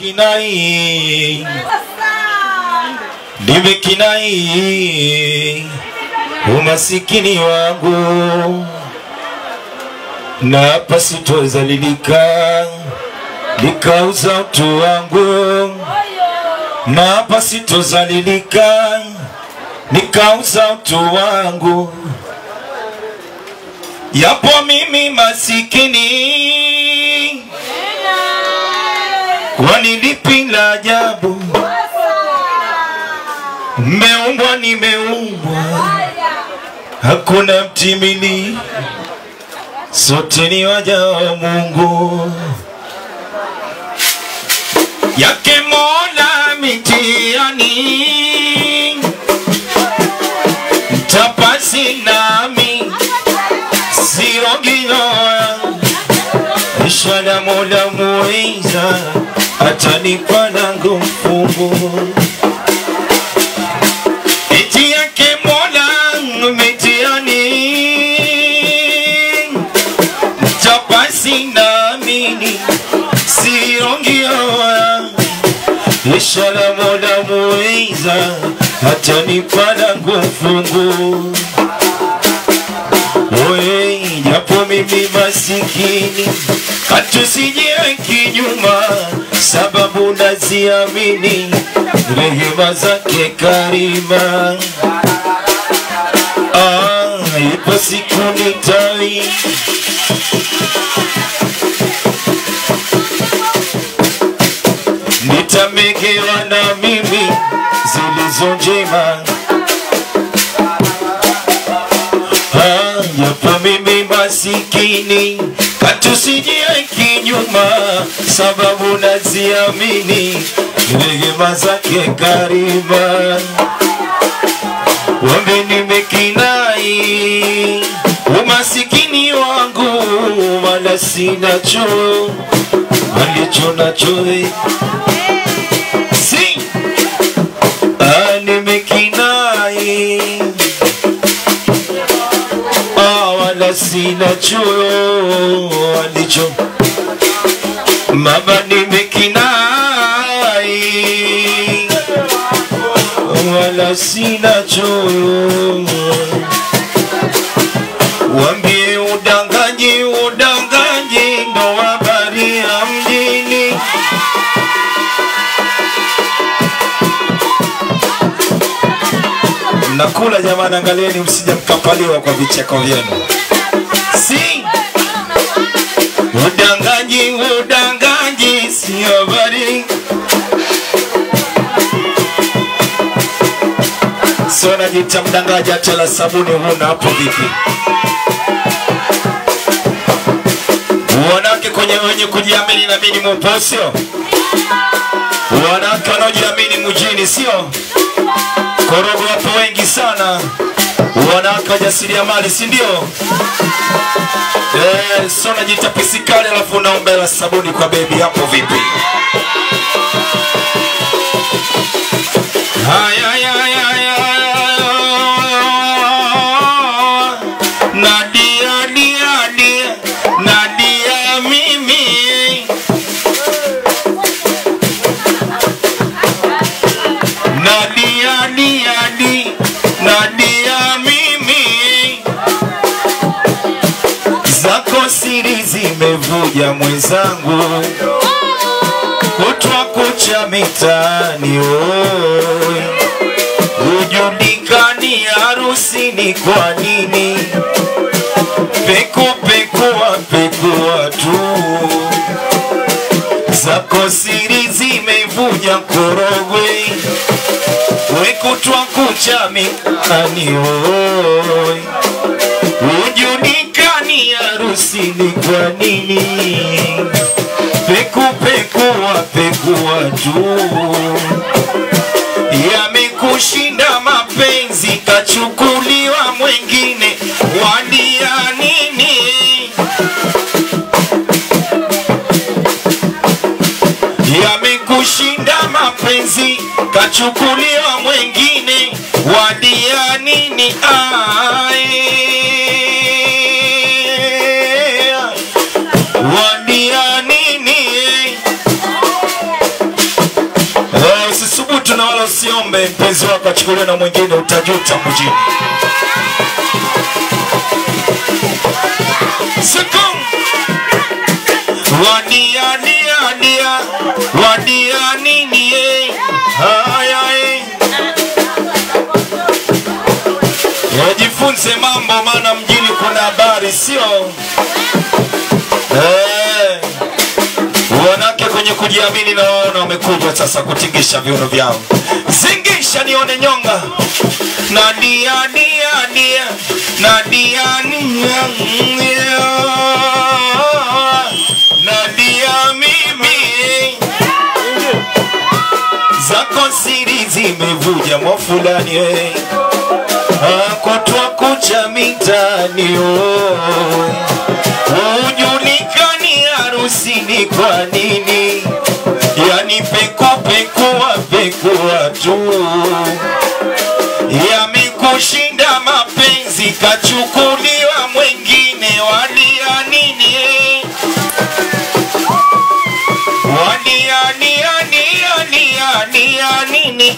nimekinai nimekinai umasikini wangu na hapa sitozalilika nikauza utu wangu na hapa sitozalilika nikauza utu wangu yapo mimi masikini kwani lipi la ajabu mmeumbwa nimeumbwa hakuna mtimili sote ni waja wa mungu yake mola mitiani mtapasi nami siogiloa ishara mola muiza atanipa langu mfungu eti yake mola mitiani mtapasi namini siongioa ishara mola muiza atanipa langu mfungu Oye, japo mimi masikini hatusije kinyuma, sababu naziamini rehema zake karima. Ah, ipo siku nitawi nitamegewa na mimi zilizo njema Ah, japo mimi masikini katusijie kinyuma, sababu naziamini rehema zake karima. Wambe nimekinai umasikini wangu, wala sinacho alicho nacho si ah, nimekinai Ah, wala sina chuo alicho mama nimekinai wala sina chuo wambie udanganyi udanganyi ndo habari ya mjini mnakula jamani angalieni msije mkapaliwa kwa vicheko vyenu si udanganyi udanganyi sio habari sio najita mdangaji hata la sabuni huna hapo vipi wanawake kwenye wenye kujiamini na mini mupo sio wanawake wanaojiamini mjini sio korogo wapo wengi sana wanawake wajasiriamali si ndio eh, so najiita pisikali alafu unaombela sabuni kwa bebi hapo vipi haya haya, haya, haya, haya. nadia dia dia nadia mimi nadia dia di nadia mimi zako siri zimevuja mwenzangu kutwa kucha mitani oi hujulikani harusini kwa nini peku pekua pekua tu zako siri zimevuja korogwe wekutwa kucha mitani oi hujulikani harusini kwa nini peku pekua pekua tu yamekushinda mapenzi kachukuliwa mwengine wadia nini yamekushinda mapenzi kachukuliwa mwengine wadia nini ae wadia nini usiombe mpenzi wako achukuliwe na mwingine, utajuta mjini. Sikum wadia dia dia wadia nini eh haya eh Yajifunze mambo maana mjini kuna habari sio eh wanawake kwenye kujiamini na waona wamekuja sasa kutingisha viuno vyao. Zingisha nione nyonga na dia dia dia na dia nia nia. na dia mimi zako siri zimevuja mwa fulani we akotwa kucha mitani oh ujulikani harusini kwa nini? Yani pekupekua pekua tu, yamekushinda mapenzi, kachukuliwa mwengine, walia nini? Walia nia nia nia nia nini?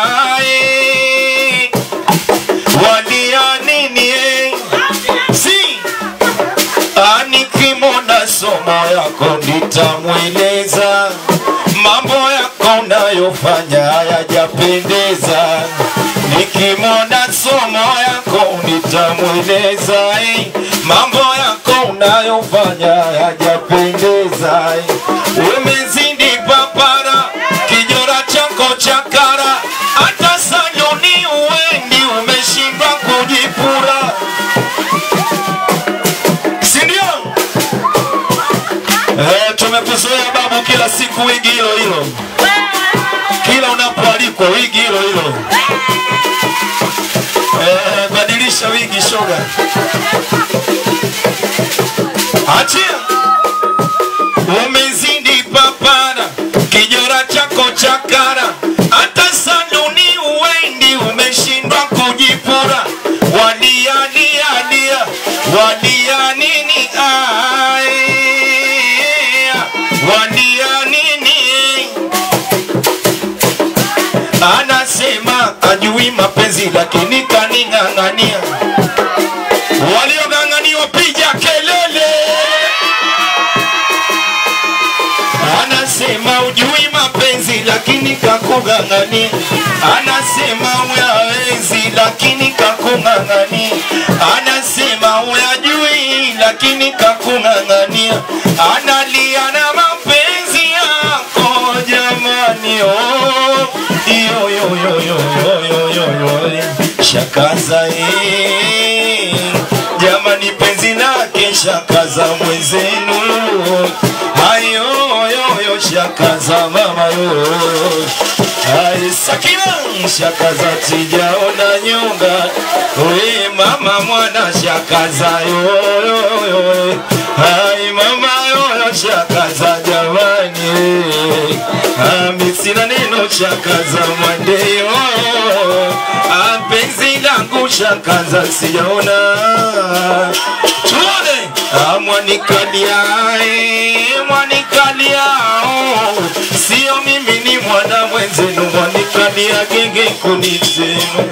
Ae, walia nini? Si Anikimona somo yako nitamweleza mambo yako unayofanya hayajapendeza. Nikimona somo yako nitamweleza eh, mambo yako unayofanya hayajapendeza. eh. Umezidi papara, kijora chako chakara, hata saluni uendi, umeshindwa kujipura si ndio? Eh, tumekuzoea babu, kila siku wigi hilo hilo, kila unapoalikwa wigi hilo hilo. Eh, badilisha wigi shoga, achia. Umezidi papara, kijora chako chakara, hata saluni uendi, umeshindwa kujipura. Wadia dia dia, wadia nini? Ae, wadia nini? Anasema ajui mapenzi, lakini kaning'ang'ania. Waliong'ang'aniwa piga kelele. Anasema ujui mapenzi lakini kakung'ang'ania. Anasema uyawezi lakini kakung'ang'ania. Anasema uyajui lakini kakung'ang'ania. Analia na mapenzi yako jamani, oh, yo yo yo yo yo yo yo yo shakaza eh, jamani penzi lake shakaza mwenzenu hayo yo yo shakaza mama yo Ai Sakina shakaza tijaona nyonga we mama mwana shakaza yo yo yo Ai mama yo yo shakaza jamani Ami sina neno shakaza mwandeyo Apenzi langu shakaza sijaona Tuone amwanikalia mwanikalia oh. Sio mimi ni mwana mwenzenu mwanikalia genge kunisema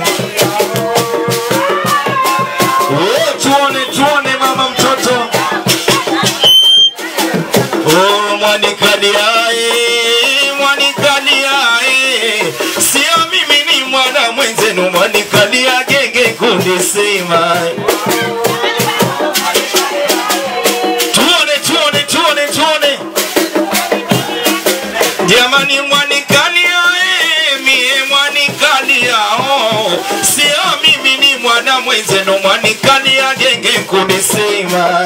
Oh, tuone tuone mama mtoto Oh, mwanikaliae mwanikaliae sio mimi ni mwana mwenzenu mwanikalia genge kunisema tuone tuone tuone tuone jamani mwanikalia eh, mie mwanikalia oh. sio mimi ni mwana mwenzenu mwanikalia genge kunisema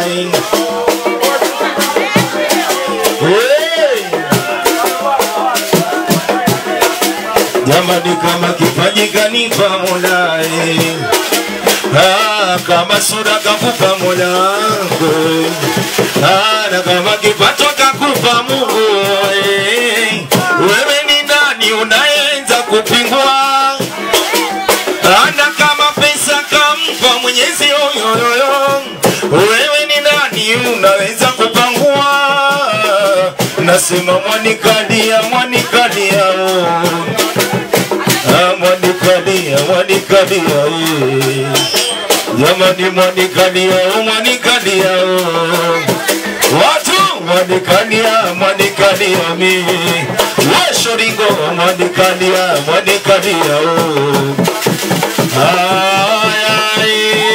Hey! jamani kama kipaji kanipa Mola eh. Ah, kama sura kakupa Mola wangu ah, na kama kipato kakupa Mungu eh. wewe ni nani unayenza kupingwa ana kama pesa kampa Mwenyezi yoyoyo wewe ni nani unaweza kupangua nasema mwanikalia mwanikalia oh. mwanikalia eh. jamani mwanikalia oh, mwanikalia oh. watu mwanikalia mwanikalia mi weshoringo mwanikalia mwanikalia oh. Ay,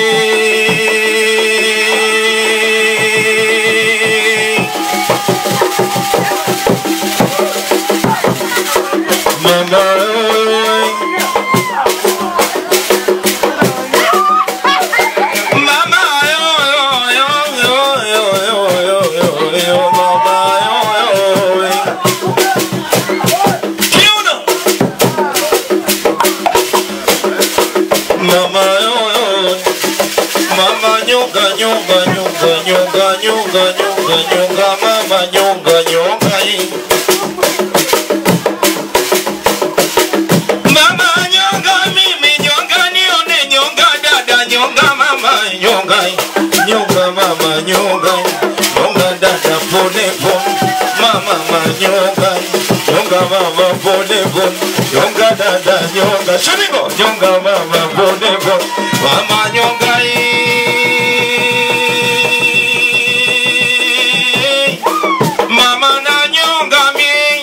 ay. Mama, oi. Mama, yo, yo, yo, yo, yo, yo, yo, yo, mama, yo, yo, oi. Kiuno. Mama, yo, yo. Mama, nyonga, nyonga, nyonga, nyonga, nyonga, nyonga, nyonga, mama, nyonga, nyonga, hii. Mama nyonga mimi nyonga nione nyonga dada nyonga mama nyonga nyonga mama nyonga nyonga dada pole pole mama mama nyonga nyonga mama pole pole nyonga dada nyonga shiringo nyonga mama pole pole mama nyonga hii. mama na nyonga mimi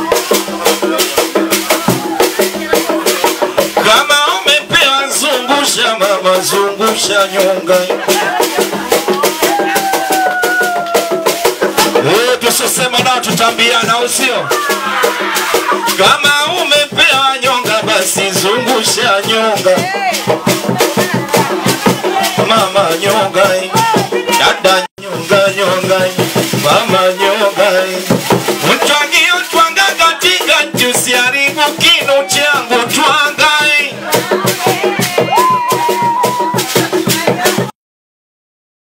kama umepewa zungusha mama zungusha nyonga Eh, tusisema nao tutambiana usio kama umepewa nyonga basi zungusha nyonga mama nyonga dada nyonga nyonga mama nyonga mtwangi utwanga katika tusiaribu kinu changu twanga